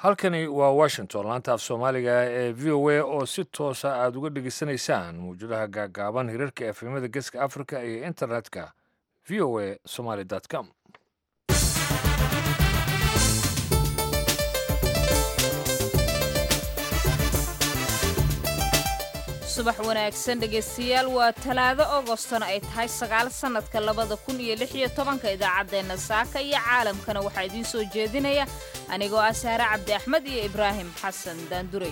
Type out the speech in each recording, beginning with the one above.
halkani waa washington laanta af soomaaliga ee v o a oo si toosa aada uga dhegeysanaysaan mawjadaha gaagaaban hirarka efemada geeska africa iyo internetka v o a somaly com subax wanaagsan dhegaystayaal waa talaado agostona ay tahay sagaal sannadka labada kun iyo lix iyo tobanka idaacaddeenna saaka iyo caalamkana waxaa idiin soo jeedinaya anigoo ah saare cabdi axmed iyo ibraahim xasan daandurey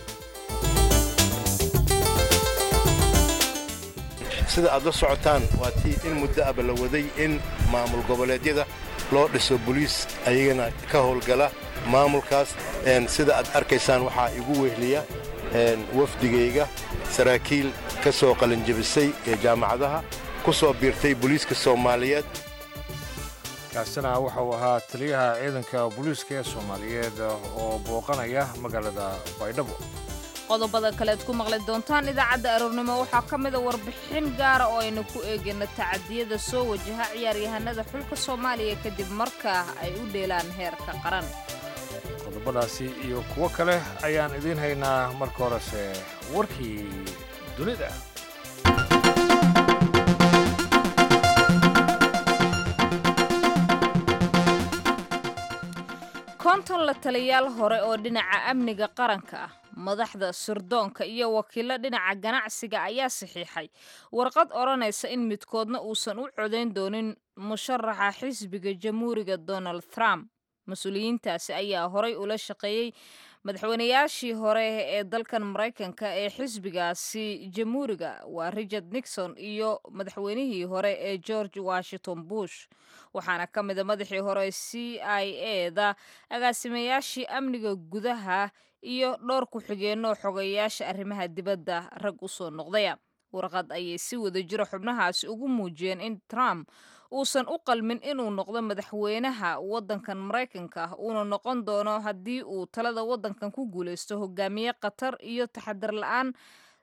sida aad la socotaan waa tii in muddo aba la waday in maamul goboleedyada loo dhiso boliis ayagana ka howlgala maamulkaas sida aad arkaysaan waxaa igu wehliya wafdigayga saraakiil ka soo qalinjabisay ee jaamacadaha ku soo biirtay booliiska soomaaliyeed kaasina waxa uu ahaa taliyaha ciidanka booliiska ee soomaaliyeed oo booqanaya magaalada baydhabo qodobada kaleed ku maqli doontaan idaacadda aroornimo waxaa ka mida warbixin gaara oo aynu ku eegayno tacadiyada soo wajaha ciyaaryahanada xulka soomaaliya kadib markaa ay u dheelaan heerka qaran qodobadaasi iyo kuwo kale ayaan idiin haynaa marka horese warkii dunida konton la taliyaal hore oo dhinaca amniga qaranka ah madaxda sirdoonka iyo wakiillo dhinaca ganacsiga ayaa saxiixay warqad odhanaysa in midkoodna uusan u codayn doonin musharaxa xisbiga jamhuuriga donald trump mas-uuliyiintaasi ayaa horay ula shaqeeyey madaxweynayaashii hore ee dalkan maraykanka ee xisbigaasi jamhuuriga waa richard nixon iyo madaxweynihii hore ee george washington bush waxaana ka mida madaxii hore c i e da agaasimayaashii amniga gudaha iyo dhowr ku-xigeenoo xogeyayaasha arrimaha dibadda rag u soo noqdaya warqad ayay si wada jiro xubnahaasi ugu muujiyeen in trump uusan u qalmin inuu noqdo madaxweynaha waddankan maraykanka ah uuna noqon doono haddii uu talada waddankan ku guulaysto hogaamiye khatar iyo taxadar la-aan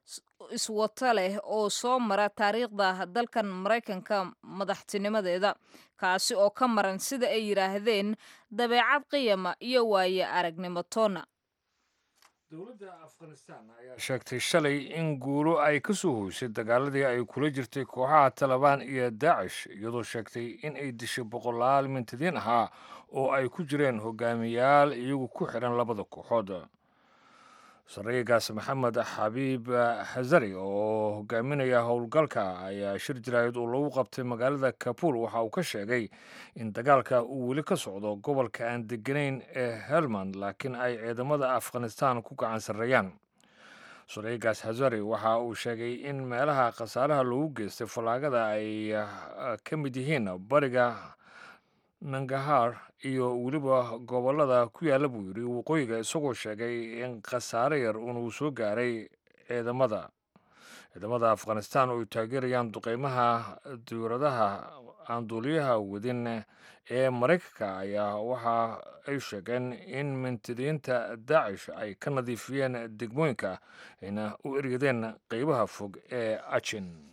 iswato leh oo soo mara taariikhda dalkan maraykanka madaxtinimadeeda kaasi oo ka maran sida ay yidhaahdeen dabeecad qiyama iyo waaye aragnimo toona dowladda afghanistan ayaa sheegtay shalay in guulo ay ka soo hoysay dagaaladii ay kula jirtay kooxaha talabaan iyo daacish iyadoo sheegtay in ay dishay boqolaal mintadiin ahaa oo ay ku jireen hogaamiyayaal iyagu ku xidhan labada kooxood sarreegaas maxamed xabiib xasari oo hogaaminaya howlgalka ayaa shir jaraayad uu lagu qabtay magaalada kabuul waxa uu ka sheegay in dagaalka uu weli ka socdo gobolka aan deganayn ee helmand laakiin ay ciidamada afghanistan ku gacan sarreeyaan sarreegaas xasari waxa uu sheegay in meelaha khasaaraha loogu geystay fallaagada ay ka mid yihiin bariga nangahar iyo weliba gobollada ku yaalla buu yidhi waqooyiga isagoo sheegay in khasaare yar uunuu soo gaaray ciidamada ciidamada afghanistan oo ay taageerayaan duqeymaha diiradaha aan duuliyaha wadin ee maraykanka ayaa waxa ay sheegeen in mintidiinta daacish ay ka nadiifiyeen degmooyinka ayna u eryadeen qeybaha fog ee ajin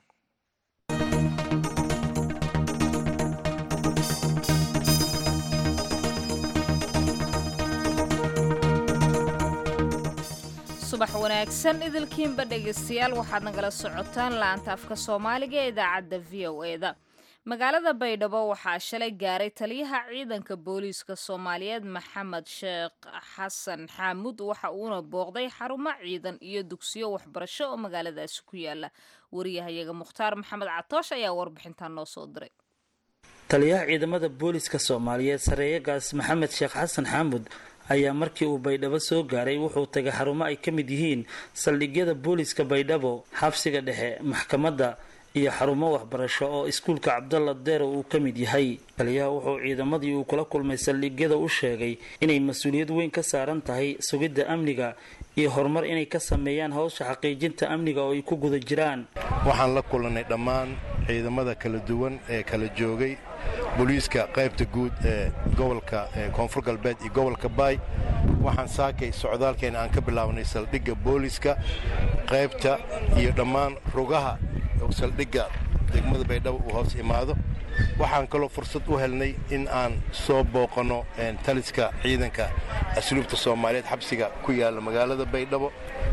subax wanaagsan idilkiinba dhegaystayaal waxaad nagala socotaan laanta afka soomaaliga ee idaacadda v o e da magaalada baydhabo waxaa shalay gaaray taliyaha ciidanka booliiska soomaaliyeed maxamed sheekh xasan xaamuud waxa uuna booqday xarumo ciidan iyo dugsiyo waxbarasho oo magaaladaasi ku yaala wariyahayaga mukhtaar maxamed catoosh ayaa warbixintan noo soo diray taliyaha ciidamada booliiska soomaaliyeed sareeyagaas maxamed sheekh xasan xaamuud ayaa markii uu baydhabo soo gaaray wuxuu tagay xarumo ay ka mid yihiin saldhigyada booliiska baydhabo xabsiga dhexe maxkamadda iyo xarumo waxbarasho oo iskuulka cabdalla deero uu ka mid yahay taliyaha wuxuu ciidamadii uu kula kulmay saldhigyada u sheegay inay mas-uuliyad weyn ka saaran tahay sugidda amniga iyo horumar inay ka sameeyaan howsha xaqiijinta amniga oo ay ku guda jiraan waxaan la kulannay dhammaan ciidamada kala duwan ee kala joogay booliiska qaybta guud ee gobolka koonfur galbeed iyo gobolka baay waxaan saakay socdaalkeena aan ka bilaabnay saldhigga booliiska qaybta iyo dhammaan rugaha saldhigga degmada baydhabo uu hoos imaado waxaan kaloo fursad u helnay in aan soo booqanno taliska ciidanka asluubta soomaaliyeed xabsiga ku yaalla magaalada baydhabo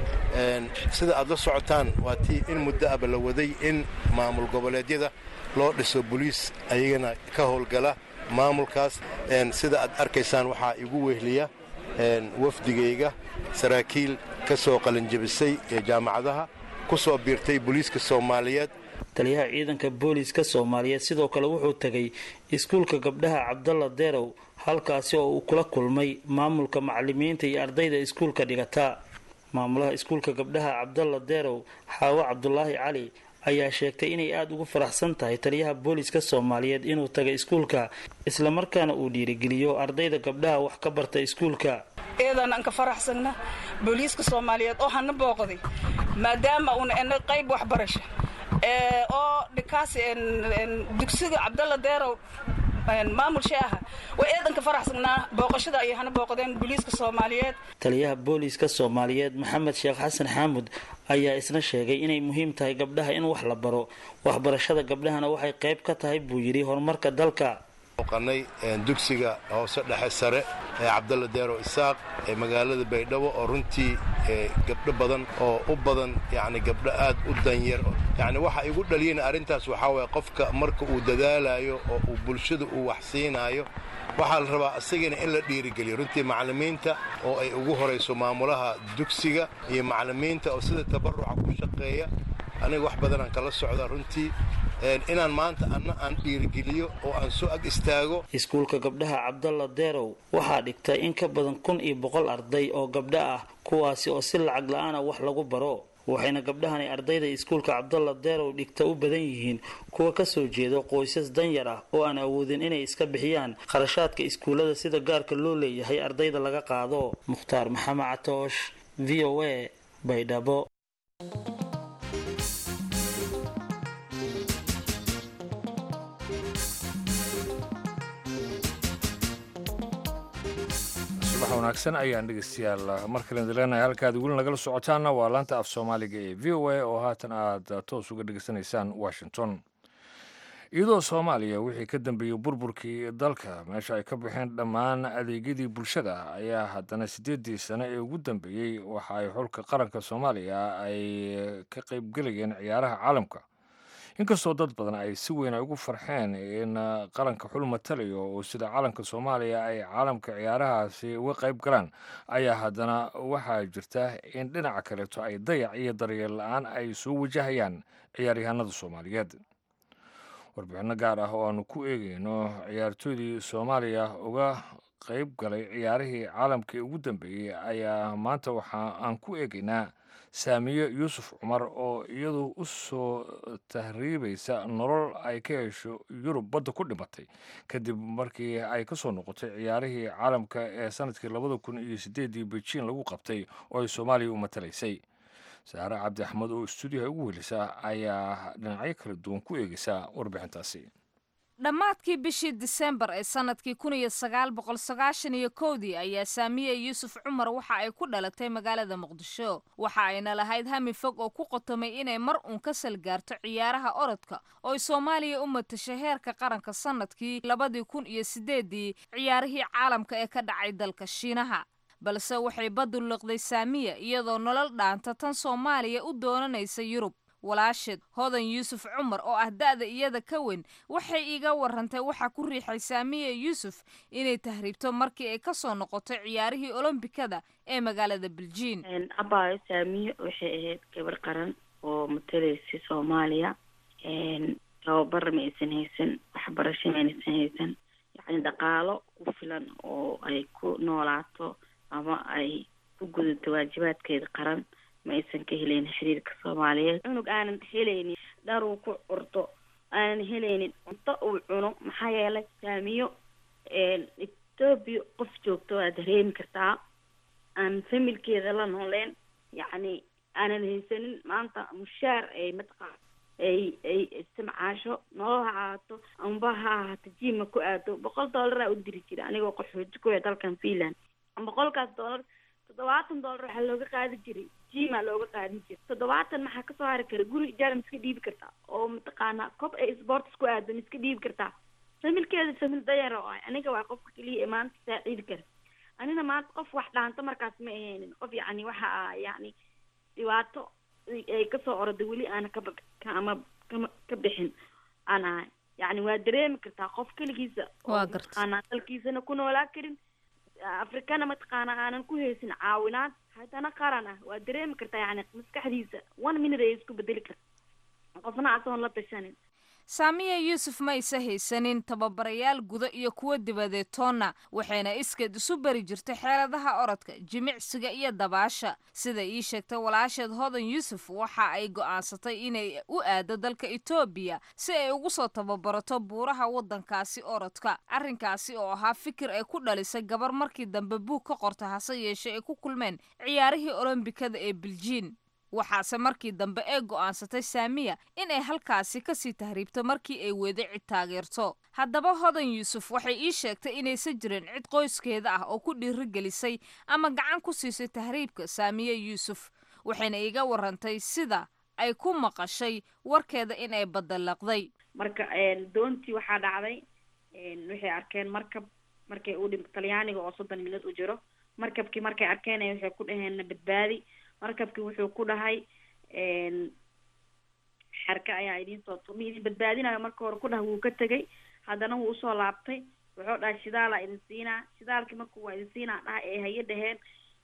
sida aad la socotaan waa tii in muddo aba la waday in maamul goboleedyada loo dhiso boliis ayagana ka howlgala maamulkaas sida aad arkaysaan waxaa igu wehliya wafdigayga saraakiil ka soo qalinjabisay ee jaamacadaha ku soo biirtay booliiska soomaaliyeed taliyaha ciidanka booliiska soomaaliyeed sidoo kale wuxuu tegay iskuulka gabdhaha cabdalla derow halkaasi oo uu kula kulmay maamulka macalimiinta iyo ardayda iskuulka dhigata maamulaha iskuulka gabdhaha cabdalla derow xaawo cabdulaahi cali ayaa sheegtay inay aada ugu faraxsan tahay taliyaha booliiska soomaaliyeed inuu tagay iskuulka islamarkaana uu dhiirigeliyo ardayda gabdhaha wax ka barta iskuulka eedan aan ka faraxsagna booliiska soomaaliyeed oo hana booqday maadaama uuna ena qayb waxbarasho oo dhikaas dugsiga cabdalla deerow maamul sheeha way eedan ka faraxsagnaa booqashada ayay hana booqdeen booliiska soomaaliyeed taliyaha booliiska soomaaliyeed maxamed sheekh xasan xaamud ayaa isna sheegay inay muhiim tahay gabdhaha in wax la baro waxbarashada gabdhahana waxay qayb ka tahay buu yidhi horumarka dalka oqanay dugsiga hoose dhexe sare ee cabdalla deero isaaq ee magaalada baydhabo oo runtii gabdho badan oo u badan yani gabdho aad u danyar yani waxa igu dhaliyana arrintaas waxaa waye qofka marka uu dadaalayo oo uu bulshada uu wax siinaayo waxaa la rabaa isagana in la dhiirigeliyo runtii macallimiinta oo ay ugu horayso maamulaha dugsiga iyo macallimiinta oo sida tabaruca ku shaqeeya aniga wax badanaan kala socda runtii inaan maanta anna aan dhiirigeliyo oo aan soo ag istaago iskuulka gabdhaha cabdalla derow waxaa dhigta in ka badan kun iyo boqol arday oo gabdho ah kuwaasi oo si lacag la-aana wax lagu baro waxayna gabdhahani ardayda iskuulka cabdalla derow dhigta u badan yihiin kuwa kasoo jeedo qoysas danyar ah oo aan awoodin inay iska bixiyaan kharashaadka iskuullada sida gaarka loo leeyahay ardayda laga qaado mukhtaar maxamed catoosh v o a baydhabo subax wanaagsan ayaan dhegeystayaal mar kale idileenahay halkaad weli nagala socotaanna waa laanta af soomaaliga ee v o a oo haatan aad toos uga dhegeysanaysaan washington iyadoo soomaaliya wixii ka dambeeyey burburkii dalka meesha ay ka baxeen dhammaan adeegyadii bulshada ayaa haddana siddeeddii sane ee ugu dambeeyey waxa ay xulka qaranka soomaaliya ay ka qaybgelayeen ciyaaraha caalamka inkastoo dad badan ay si weyn ay ugu farxeen in qaranka xul matalayo oo sida calanka soomaaliya ay caalamka ciyaarahaasi uga qayb galaan ayaa haddana waxaa jirta in dhinaca kaleeto ay dayac iyo daryeel la-aan ay soo wajahayaan ciyaaryahanada soomaaliyeed warbixinno gaar ah oo aanu ku eegeyno ciyaartooydii soomaaliya uga qayb galay ciyaarihii caalamka ee ugu dambeeyey ayaa maanta waxa aan ku eegeynaa saamiye yuusuf cumar oo iyadu u soo tahriibaysa nolol ay ka hesho yurub badda ku dhimatay kadib markii ay ka soo noqotay ciyaarihii caalamka ee sanadkii labada kun iyo sideedii beijing lagu qabtay oo ay soomaaliya u matalaysay saare cabdi axmed oo istuudiyaha ugu welisa ayaa dhinacyo kala duwan ku eegeysa warbixintaasi dhammaadkii bishii disembar ee sanadkii kun iyo sagaal boqol sagaashan iyo kowdii ayaa saamiye yuusuf cumar waxa ay ku dhalatay magaalada muqdisho waxa ayna lahayd hami fog oo ku qotomay inay mar uun ka salgaarto ciyaaraha orodka oo ay soomaaliya u matashay heerka qaranka sanadkii labadii kun iyo sideedii ciyaarihii caalamka ee ka dhacay dalka shiinaha balse waxay baddu liqday saamiya iyadoo nolol dhaanta tan soomaaliya u doonanaysa yurub walaasheed hodan yuusuf cumar oo ah da'da iyada ka weyn waxay iiga warantay waxaa ku riixay saamiya yuusuf inay tahriibto markii ay ka soo noqotay ciyaarihii olombikada ee magaalada beljiin abaayo saamiye waxay ahayd gabar qaran oo matalaysay soomaaliya tababar ma aysan haysan waxbarasho ma aysan haysan yacni dhaqaalo ku filan oo ay ku noolaato ama ay ku gudato waajibaadkeeda qaran ma aysan ka helayn xiriirka soomaaliyeed cunug aanan helaynin dhar uu ku curto aanan helaynin cunto uu cuno maxaa yeelay saamiyo etoobiya qof joogto waa dareemi kartaa aan familkeeda la nooleen yacni aanan haysanin maanta mushaar ay mataqaan ay ay istimcaasho nolol ha ahaato amba ha ahaato jiima ku aado boqol dollaraa u diri jira anigoo qaxooti ku dalkan finland boqolkaas dollar toddobaatan dollar waxaa looga qaadi jiray jimaa looga qaadin jiray toddobaatan maxaa kasoo hari kara guri ijaara ma iska dhiibi kartaa oo mataqaanaa kob ay sports ku aado ma iska dhiibi kartaa familkeeda famil dayar oo ah aniga waa qofka keliya ee maanta saaciidi kara anina maanta qof wax dhaanto markaas ma ahaynin qof yacni waxa ah yacni dhibaato ay kasoo orada weli aana kaba ama kama ka bixin aan ahay yacni waa dareemi kartaa qof keligiisa oo Waa gartay. mataqaanaa dalkiisana ku noolaa karin afrikana mataqaanaa aanan ku haysin caawinaad haddana qaran ah waa dareemi kartaa yacni maskaxdiisa one minute ay isku bedeli karta qofna asoon la tashanin saamiya yuusuf ma aysa haysanin tababarayaal guda iyo kuwa dibadeed toonna waxayna iskeed isu bari jirtay xeeladaha orodka jimicsiga iyo dabaasha sida ii sheegtay walaasheed hodan yuusuf waxa ay go'aansatay inay u aado dalka etoobiya si ay ugu soo tababarato buuraha waddankaasi orodka arrinkaasi oo ahaa fikir ay ku dhalisay gabar markii dambe buug ka qorta hase yeeshee ay ku kulmeen ciyaarihii olombikada ee biljiin waxaase markii dambe ee go'aansatay saamiya inay halkaasi kasii tahriibto markii ay weeday cid taageerto haddaba hodan yuusuf waxay ii sheegtay inaysan jirin cid qoyskeeda ah oo ku dhiirigelisay ama gacan ku siisay tahriibka saamiye yuusuf waxayna iiga warantay sida ay ku maqashay warkeeda inay badallaqday marka doontii waxaa dhacday waxay arkeen markab markay u dhim talyaaniga oo soddon minad u jiro markabkii markay arkeen waxay ku dhaheen na badbaadi markabkii wuxuu ku dhahay xerka ayaa idin soo tu ma idin badbaadinayo marka hore ku dhahay wuu ka tegay haddana wuu usoo laabtay wuxuu dhahay shidaalaa idin siinaa shidaalkii markuu waa idin siinaa dhaha ee haye dhaheen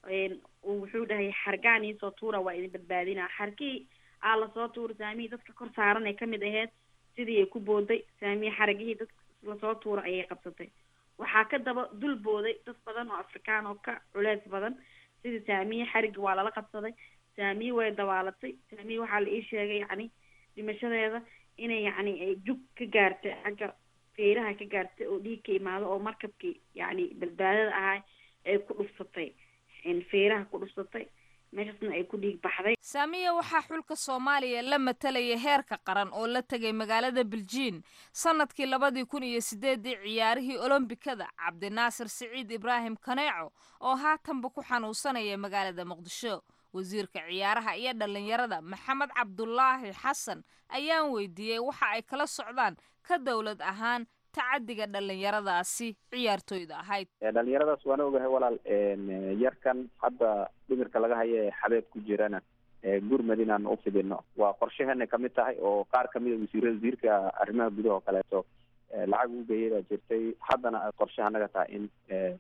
wuxuu dhahay xargaan iisoo tuura waa idin badbaadinaa xarkii aa lasoo tuura saamihii dadka kor saaran ay kamid aheyd sidii ay ku booday saamihii xaragihii dadka lasoo tuura ayay qabsatay waxaa ka daba dul booday dad badan oo afrikaan oo ka culeys badan sidii saamiye xarigii waa lala qabsaday saamiye way dabaalatay saamiye waxaa la ii sheegay yacni dhimashadeeda inay yacni ay jug ka gaartay xagga feeraha ka gaartay oo dhiig ka imaado oo markabkii yacni badbaadada ahaa ay ku dhufsatay feeraha ku dhufsatay meeshaasna ay ku dhiig baxday saamiya waxaa xulka soomaaliya la matalayay heerka qaran oo la tegay magaalada biljiin sanadkii labadii kun iyo sideedii ciyaarihii olombikada cabdinaasir siciid ibraahim kaneeco oo haatanba ku xanuunsanaya magaalada muqdisho wasiirka ciyaaraha iyo dhallinyarada maxamed cabdulaahi xasan ayaan weydiiyey waxa ay kala socdaan ka dowlad ahaan tacadiga dhallinyaradaasi ciyaartooyda ahayd dhalinyaradaas waana ogahay walaal yarkan hadda dhimirka laga hayo ee xabeeb ku jirana gurmad inaan u fidino waa qorshaheena kamid tahay oo qaar kamid a wasiir wasiirka arrimaha gudaha oo kaleeto lacag u geeyay baa jirtay haddana ay qorshaha naga tahay in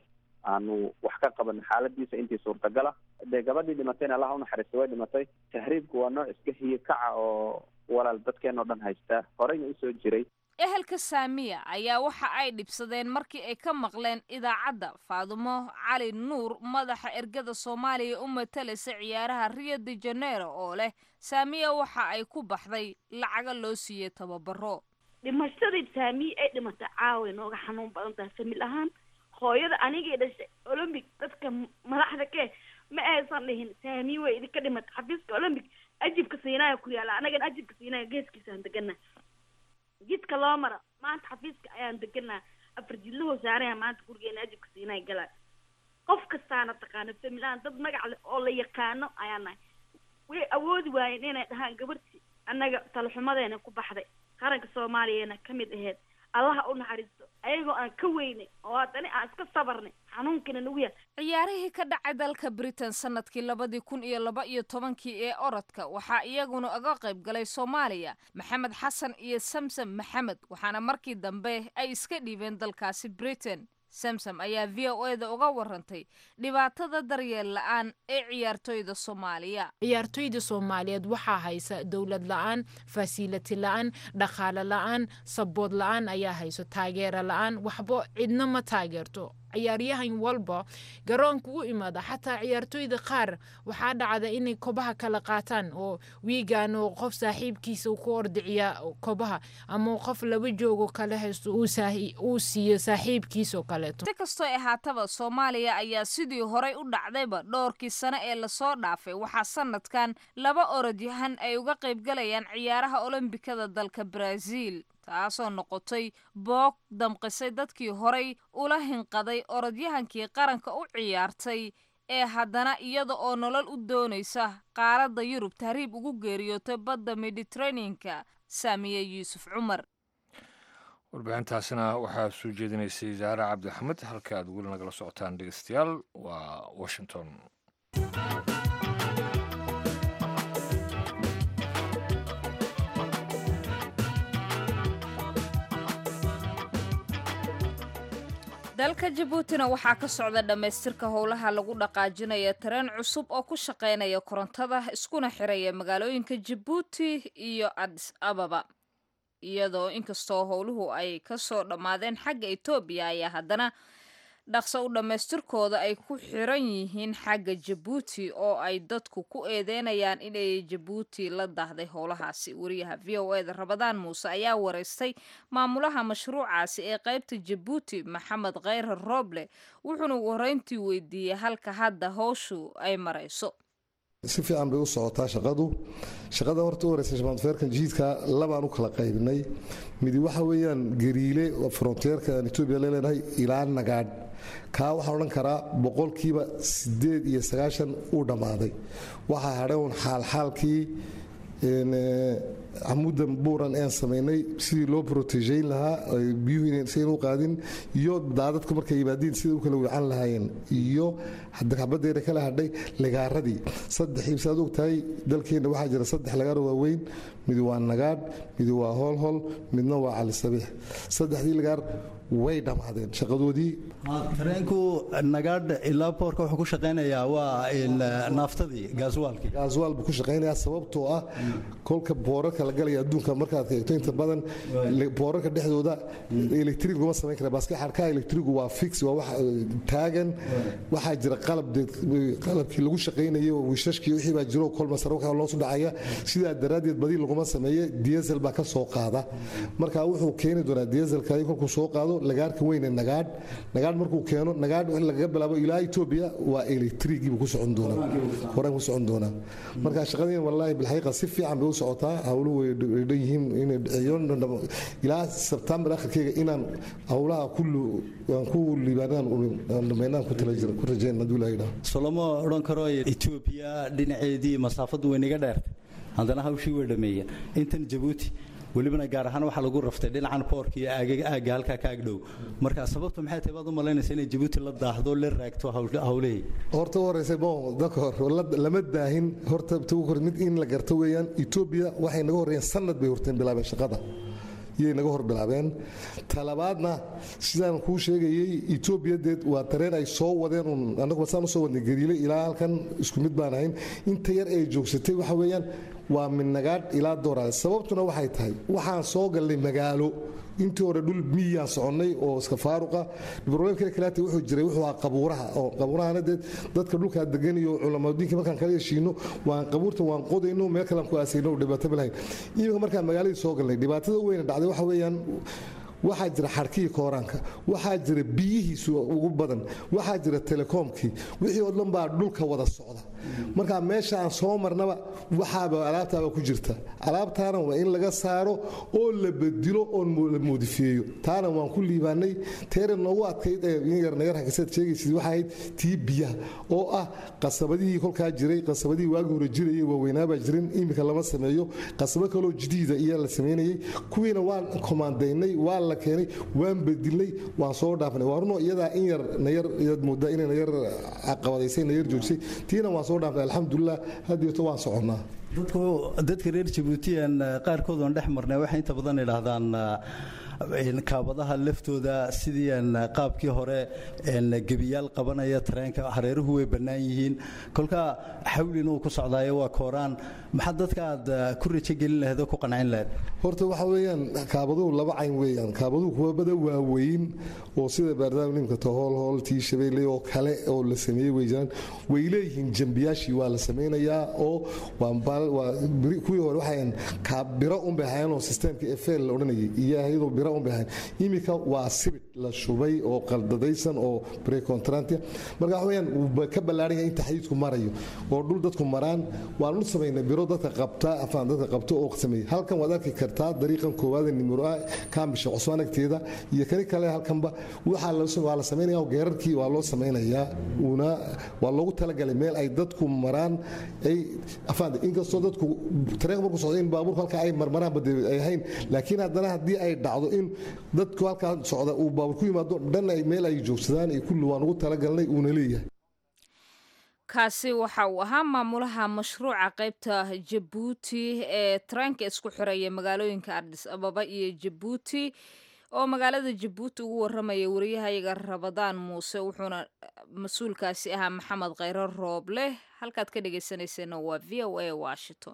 aanu wax ka qaban xaaladiisa intii suurtagala dee gabadhii dhimatayna allaha unaxariista way dhimatay tahriibku waa nooc iska hiye kaca oo walaal dadkeen oo dhan haysta horeyna usoo jiray ehelka saamiya ayaa waxa ay dhibsadeen markii ay ka maqleen idaacadda faadumo cali nuur madaxa ergada soomaaliya u matalaysa ciyaaraha rio de janeiro oo leh saamiya waxa ay ku baxday lacaga loo siiyey tababaro dhimashadii saamiye ay dhimatay caaway nooga xanuun badan tahay famil ahaan hooyada anigay dhashay olombic dadka madaxda ke ma aysan dhihin saamiye way idinka dhimatay xafiiska olombic ajibka siinaya ku yaala anagana ajibka siinaya geeskiisaan degana jidka loo mara maanta xafiiska ayaan deganaa afar jidlahoo saaraya maanta gurigeena ajibka siinaya galaa qof kastaana taqaano familaan dad magac leh oo la yaqaano ayaa nahay way awoodi waayeen inay dhahaan gabartii annaga talaxumadeena ku baxday qaranka soomaaliyana ka mid aheyd allaha u naxariisto ayagoo aan ka weynay oo haddana aan iska sabarnay xanuunkina nagu yaal ciyaarihii ka dhacay dalka britain sanadkii labadii kun iyo laba iyo tobankii ee orodka waxaa iyaguna uga qayb galay soomaaliya maxamed xasan iyo samsam maxamed waxaana markii dambe ay iska dhiibeen dalkaasi britain samsam ayaa v o eda uga warantay dhibaatada daryeel la-aan ee ciyaartoyda soomaaliya ciyaartoyda soomaaliyeed waxaa haysa dowlad la-aan fasiliti la-aan dhaqaale la-aan sabood la-aan ayaa hayso taageero la-aan waxba cidna ma taageerto ciyaaryahan walba garoonka u imaada xataa ciyaartoyda qaar waxaa dhacda inay kobaha kala qaataan oo wiigan oo qof saaxiibkiisa ku ordiciya kobaha ama qof laba joogo kale haysto uu siiyo saaxiibkiisoo kaleeto si kastoo ahaataba soomaaliya ayaa sidii horey u dhacdayba dhowrkii sane ee lasoo dhaafay waxaa sanadkan laba orodyahan ay uga qaybgalayaan ciyaaraha olombikada dalka brazil taasoo noqotay boog damqisay dadkii horay ula hinqaday orodyahankii qaranka u ciyaartay ee haddana iyada oo nolol u doonaysa qaaradda yurub tahriib ugu geeriyootay badda mediteraneanka saamiye yuusuf cumar warbixintaasina waxaa soo jeedinaysay zaare cabdixamed halka aad weli nagala socotaan dhegeystayaal waa washington dalka jabuutina waxaa ka socda dhammaystirka howlaha lagu dhaqaajinaya tareen cusub oo ku shaqaynaya korontada iskuna xiraya magaalooyinka jabuuti iyo adis ababa iyadoo inkastoo howluhu ay ka soo dhammaadeen xagga etoobiya ayaa haddana dhaqso u dhammaystirkooda ay ku xiran yihiin xagga jabuuti oo ay dadku ku eedeynayaan inay jabuuti la daahday howlahaasi wariyaha v o eda rabadaan muuse ayaa wareystay maamulaha mashruucaasi ee qaybta jabuuti maxamed kheyre rooble wuxuuna ugu horreyntii weydiiyey halka hadda howshu ay marayso si fiican bay u socotaa shaqadu shaqada horta u horeysa shamaanfeerkan jihiidka labaan u kala qaybinay midi waxa weeyaan gariile oo fronteerka aan etoobiya leenahay ilaa nagaadh kaa waxaan odhan karaa boqolkiiba sideed iyo sagaashan uu dhammaaday waxaa hadhay uun xaalxaalkii camuda buuran een samaynay sidii loo protegeyn lahaa biyuhu sayn u qaadin iyo daadadku markay yimaadiin sida u kala wiican lahaayeen iyo xabaddeena kala hadhay ligaaradii saddex ibsaad og tahay dalkeenna waxaa jira saddex lagaaro waaweyn mid waa nagaadh mid waa hoolhol midna waa cali sabiix saddexdii lagaar way dhammaadeen shaqadoodii tareenku nagaadh ilaa boorka wuxuu ku shaqaynayaa waa naaftadii gaaswaalkii gaaswaal buu ku shaqaynayaa sababtoo ah kolka boorarka la galaya adduunka markaad eegto inta badan boorarka dhexdooda electric laguma samayn kara baaske xarkaha electrigu waa fix waa wax taagan waxaa jira qalab qalabkii lagu shaqaynayay oo wiishashkii wixii baa jiro kol masar waxa loosu dhacaya sidaa daraaddeed badi laguma sameeye diesel baa ka soo qaada marka wuxuu keeni doonaa dieselka kolkuu soo qaado lagaarka weyne nagaadh nagaadh markuu keeno nagaadh in lagaga bilaabo ilaa etoobiya waa electrigii buu ku socon doonaa horaan ku socon doonaa marka shaqadeen wallaahi bilxaqiiqa si fiican bay u socotaa howluhu way dhan yihiin inay dhiciyoon ilaa sebtembar akhirkeyga inaan howlaha kullu aan ku liibaanaan dhammaynaan ku tala jira ku rajayn hadduu ilaahay dhaho soloma odhan karo etoobiya dhinaceedii masaafadu way naga dheertay haddana hawshii way dhameeyeen intan jabuuti welibana gaar ahaan waxaa lagu raftay dhinacan boorka iyo aagga halkaa ka agdhow marka sababtu maxay tahay baad u malaynaysa inay jabuuti la daahdo la raagto howlihii horta u horeysa bon dadka hor lama daahin horta mid in la garto weeyaan etoobiya waxay naga horreeyeen sanad bay horteen bilaabeen shaqada yay naga hor bilaabeen talabaadna sidaan kuu sheegayey etoobiyadeed waa tareen ay soo wadeen un annagu basaan usoo wadnay gariile ilaa halkan isku mid baan ahayn inta yar ay joogsatay waxa weeyaan waa midnagaadh ilaa dooraale sababtuna waxay tahay waxaan soo galnay magaalo intii hore dhul miyiyaan soconnay oo iska faaruqa broblemkale kalaata wuxuu jiray wuxuu ahaa qabuuraha oo qabuurahana dee dadka dhulkaa degan iyo culamadiinka markaan kala heshiino waan qabuurta waan qodayno meel kalean ku aasayno dhibaato malahayn iminka markaan magaaladii soo galnay dhibaatada weyna dhacday waxa weeyaan waxaa jira xarkihii kooraanka waxaa jira biyihiisu ugu badan waxaa jira telekoomkii wixii oo dhan baa dhulka wada socda marka meesha aan soo marnaba waxaaba alaabtaaba ku jirta alaabtaana waa in laga saaro oo la bedilo oo la moodifeeyo taana waan ku liibaanay teere noogu adkayd ee in yar nagar hakisaad sheegaysid waxay ahayd tii biyaha oo ah qasabadihii kolkaa jiray qasabadihii waagi hore jirayay waaweynaabaa jirin iminka lama sameeyo qasabo kaloo jadiida iyaa la samaynayay kuwiina waan komaandaynay waa la keenay waan bedilnay waan soo dhaafnay waa runo iyadaa in yar nayar iyaad moodaa inay nayar caqabadaysay nayar joojisay tiina waan soo dhaafnay alxamdulilah haddeeto waan soconnaa dadku dadka reer jabuutiyan qaarkood oon dhex marnay waxay inta badan idhaahdaan kaabadaha laftooda sidii qaabkii hore gebiyaal qabanaya tareenka hareeruhu way bannaan yihiin kolka xawlin uu ku socdaayo waa kooraan maxaa dadka aad ku rajo gelin lahayd oo ku qancin lahayd horta waxa weeyaan kaabaduhu laba cayn weeyaan kaabaduhu kuwa bada waaweyn oo sida baardaamnimka tahool hool tii shabeelle oo kale oo la sameeyey way jiraan way leeyihiin jambiyaashii waa la samaynayaa oo kuwii hore waxayn biro unbay hayaan oo sisteemka efel la odhanayay iyo iyadoo biro kira un bay ahayn iminka waa sibid la shubay oo qaldadaysan oo precontrantia marka waxa weyaan wuu ka ballaaran yahay inta xadiidku marayo oo dhul dadku maraan waanu samaynay biro dadka qabta afaan dadka qabta oo sameeyey halkan waad arki kartaa dariiqan koowaad nimro ah kaambisha cusmaan agteeda iyo kani kale halkanba waxaa waa la samaynaya geerarkii waa loo samaynayaa una waa loogu talagalay meel ay dadku maraan ay afaan inkastoo dadku tareenka markuu socdo in baabuurku halka ay marmaraan bade ay ahayn laakiin haddana haddii ay dhacdo in dadku halkaa socda uu baabuur ku yimaado dhan ay meel ay joogsadaan iyo kulli waan ugu talagalnay uuna leeyahay kaasi waxa uu ahaa maamulaha mashruuca qaybta jabuuti ee tareenka isku xiraya magaalooyinka ardis ababa iyo jabuuti oo magaalada jabuuti ugu waramaya wariyahayaga rabadaan muuse wuxuuna mas-uulkaasi ahaa maxamed kheyre rooble halkaad ka dhegeysaneyseenna waa v o a washington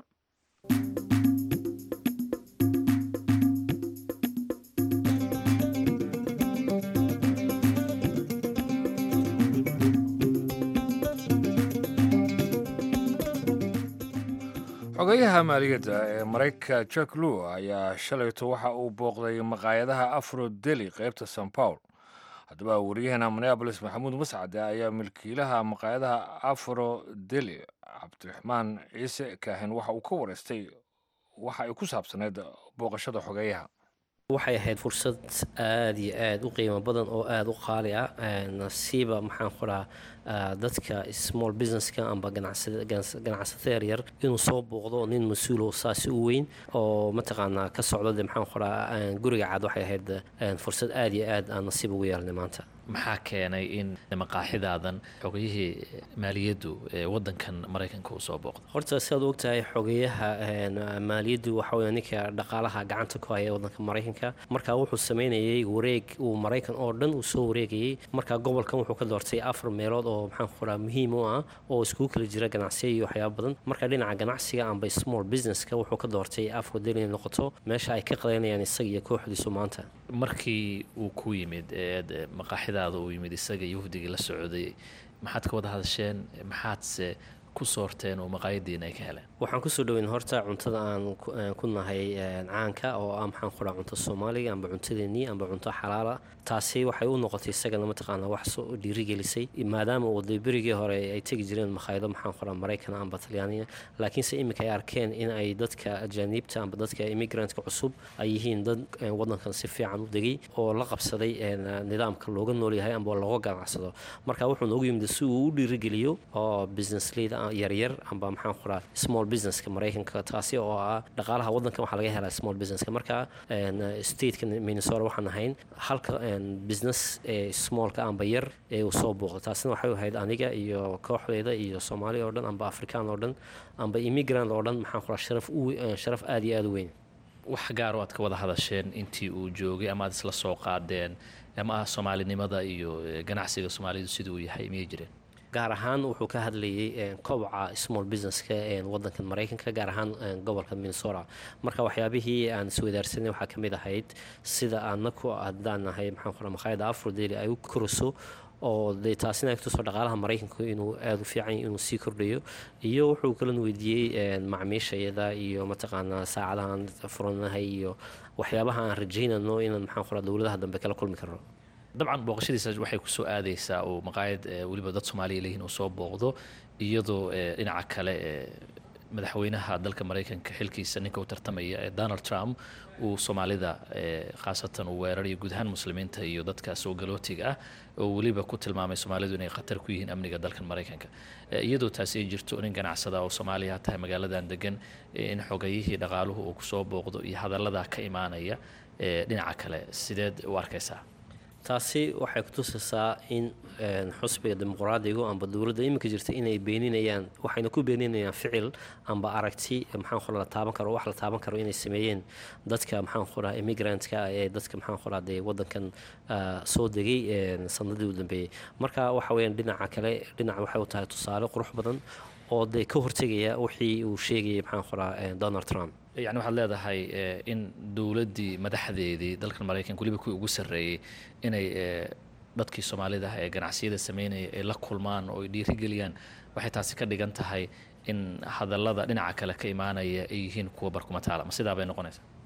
xogeyaha maaliyadda ee maraykanka jack lew ayaa shalayto waxa uu booqday maqaayadaha afro deli qaybta san paul haddaba wariyahana minneabolis maxamuud mascade ayaa milkiilaha maqaayadaha afro deli cabdiraxmaan ciise kaahin waxa uu ka wareystay waxa ay ku saabsaneyd booqashada xogeyaha waxay ahayd fursad aada iyo aada u qiimo badan oo aada u qaali ah nasiiba maxaan ku dhaha dadka small businesska amba ganacsato yaryar inuu soo booqdo nin mas-uulo saasi u weyn oo mataqaanaa ka socdo de maxaan ku dhaha guriga cad waxay ahayd fursad aada iyo aad aan nasiib ugu yeelnay maanta maxaa keenay in maqaaxidaadan xogayihii maaliyaddu ee wadankan maraykanka uu soo booqdo horta sidaad ogtahay xogeyaha maaliyaddu waxa weya ninka dhaqaalaha gacanta ku haya wadanka maraykanka marka wuxuu sameynayay wareeg uu maraykan oo dhan uu soo wareegayay marka gobolkan wuxuu ka doortay afar meelood oo maxaan ku dhaha muhiim u ah oo iskugu kala jira ganacsiya iyo waxyaaba badan marka dhinaca ganacsiga amba small businesska wuxuu ka doortay afro del inay noqoto meesha ay ka qadaynayaan isaga iyo kooxdiisu maanta markii uu ku yimid maqaaxidaada uu yimid isaga iyo wafdigii la socday maxaad ka wada hadasheen maxaadse ku soorteen oo maqaayadiina ay ka heleen waxaan kusoo dhaweyn horta cuntada aan ku nahay caanka oo ah maxaan ku dhaha cunto soomaaliga amba cuntadeenii amba cunto xalaala taasi waxay u noqotay isagana mataqaana wax soo dhiirigelisay maadaama uu de berigii hore ay tegi jireen makhaayado maxaan ku dhaha maraykan amba talyaaniga laakiinse iminka ay arkeen in ay dadka ajaaniibta amba dadka immigrantka cusub ay yihiin dad wadankan si fiican u degay oo la qabsaday nidaamka looga noolyahay amba looga ganacsado marka wuxuu noogu yimid si uu u dhiirigeliyo oo business leader yaryar amba maxaan ku dhaha small businesska maraykanka taasi oo ah dhaqaalaha wadankan waxaa laga helaa small businesska marka stateka minnesota waxaan ahayn halka business ee smallka amba yar ee uu soo booqdo taasina waxay ahayd aniga iyo kooxdeeda iyo soomaali oo dhan amba afrikaan oo dhan amba immigrant oo dhan maxaan ku dhaha sharaf u sharaf aada iyo aada u weyn wax gaar oo aad ka wada hadasheen intii uu joogay ama aad isla soo qaadeen ama ah soomaalinimada iyo ganacsiga soomaalidu siduu yahay miyay jireen gaar ahaan wuxuu ka hadlayay koboca small businesska wadankan maraykanka gaar ahaan gobolka minnesota marka waxyaabihii aan iswadaarsanay waxaa ka mid ahayd sida aanaku haddaan nahay maxaan qora maqaayada afrodeli ay u koriso oo de taasina ay kutusoo dhaqaalaha maraykanku inuu aada u fiican inuu sii kordhayo iyo wuxuu kalan weydiiyey macmiishayada iyo mataqaanaa saacadahaan furanahay iyo waxyaabaha aan rajaynano inaan maxaan qora dowladaha dambe kala kulmi karno dabcan booqashadiisa waxay kusoo aadaysaa uu maqaayad weliba dad soomaaliya leeyihin uu soo booqdo iyadoo dhinaca kale madaxweynaha dalka maraykanka xilkiisa ninka u tartamaya ee donald trump uu soomaalida khaasatan uu weerarayo guud ahaan muslimiinta iyo dadka soo galootiga ah oo weliba ku tilmaamay soomaalidu inay khatar ku yihiin amniga dalkan maraykanka iyadoo taasi ay jirto nin ganacsada oo soomaaliya tahay magaaladan degan in xogayihii dhaqaaluhu uu kusoo booqdo iyo hadallada ka imaanaya dhinaca kale sideed u arkaysaa taasi waxay kutusaysaa in xusbiga dimuqraadigu amba dowladda iminka jirta inay beeninayaan waxayna ku beeninayaan ficil amba aragti maxaan qora la taaban karo wax la taaban karo inay sameeyeen dadka maxaan qoraa immigrantka ee dadka maxaan qoraa dee wadankan soo degay sanadii u dambeeyey marka waxa weeyaan dhinaca kale dhinac waxay u tahay tusaale qurux badan oo dee ka hortegaya wixii uu sheegayay maxaan qoraa donald trump yani waxaad leedahay in dowladdii madaxdeedii dalkan maraykanka weliba kuwii ugu sarreeyey inay dadkii soomaalida ah ee ganacsiyada sameynaya ay la kulmaan oo ay dhiirigeliyaan waxay taasi ka dhigan tahay in hadallada dhinaca kale ka imaanaya ay yihiin kuwa barkumataala ma sidaa bay noqonaysaa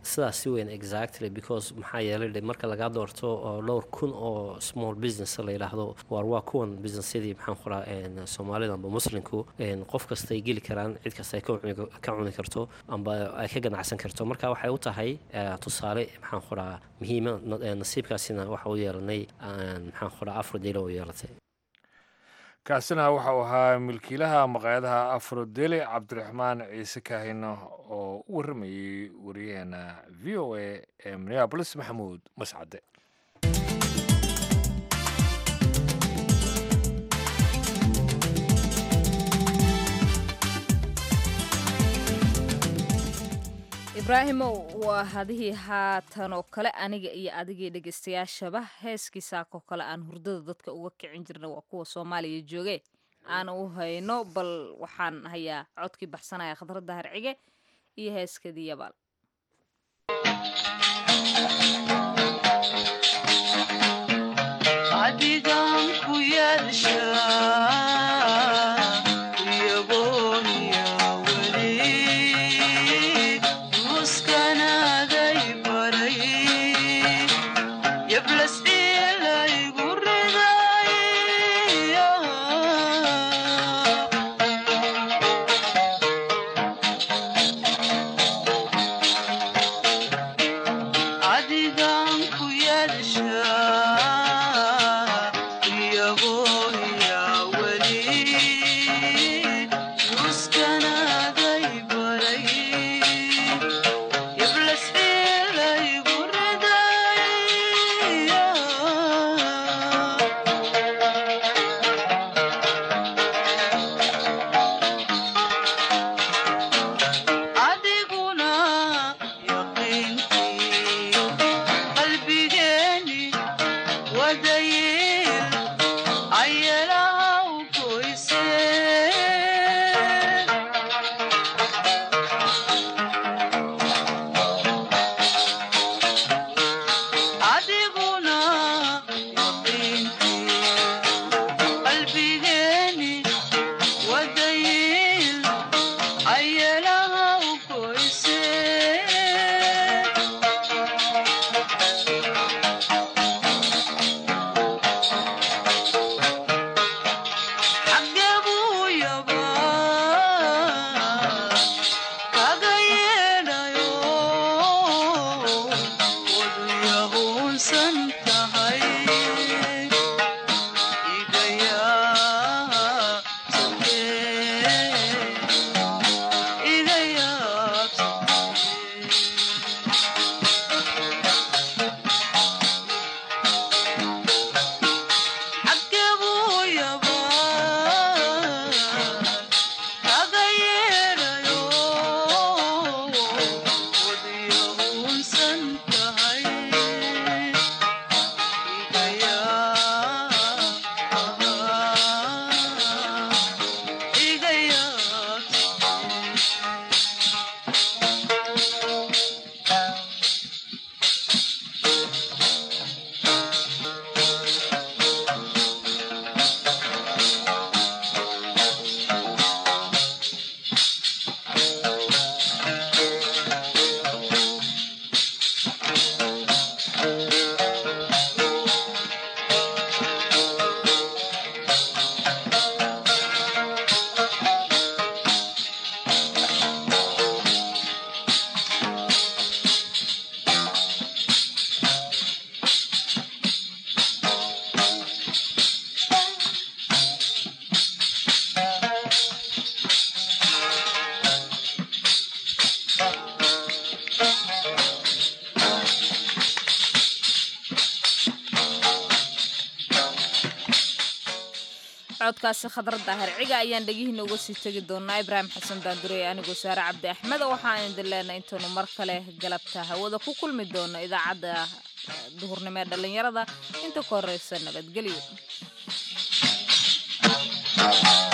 sidaas si weyn exactly because maxaa yeelay de marka lagaa doorto oo dhowr kun oo small business la yidhaahdo waar waa kuwan businessyadii maxaan qoraa soomaalida amba muslimku qof kasta ay geli karaan cid kasta ay ka cuni karto amba ay ka ganacsan karto marka waxay u tahay tusaale maxaan qoraa muhiima nasiibkaasina waxa u yeelanay maxaan qoraa afrodelo u yeelatay kaasina waxa uu ahaa milkiilaha maqaayadaha afrodele cabdiraxmaan ciise kaahino oo u warramayey wariyaheena v o a ee minneabolis maxamuud mascade ibraahimow waa hadihii haatan oo kale aniga iyo adigii dhegaystayaashaba heeskii saakoo kale aan hurdada dadka uga kicin jirna waa kuwa soomaaliya jooge aan u hayno bal waxaan hayaa codkii baxsanaya khadradda harcige iyo heeskadii yabaal codkaasi khadra daahir ciga ayaan dhegihiina uga sii tegi doonaa ibraahim xasan daandurey anigoo saare cabdi axmed waxaan idin leenahay intaenu mar kale galabta hawada ku kulmi doono idaacadda duhurnimo ee dhallinyarada inta ka horeysa nabadgelyo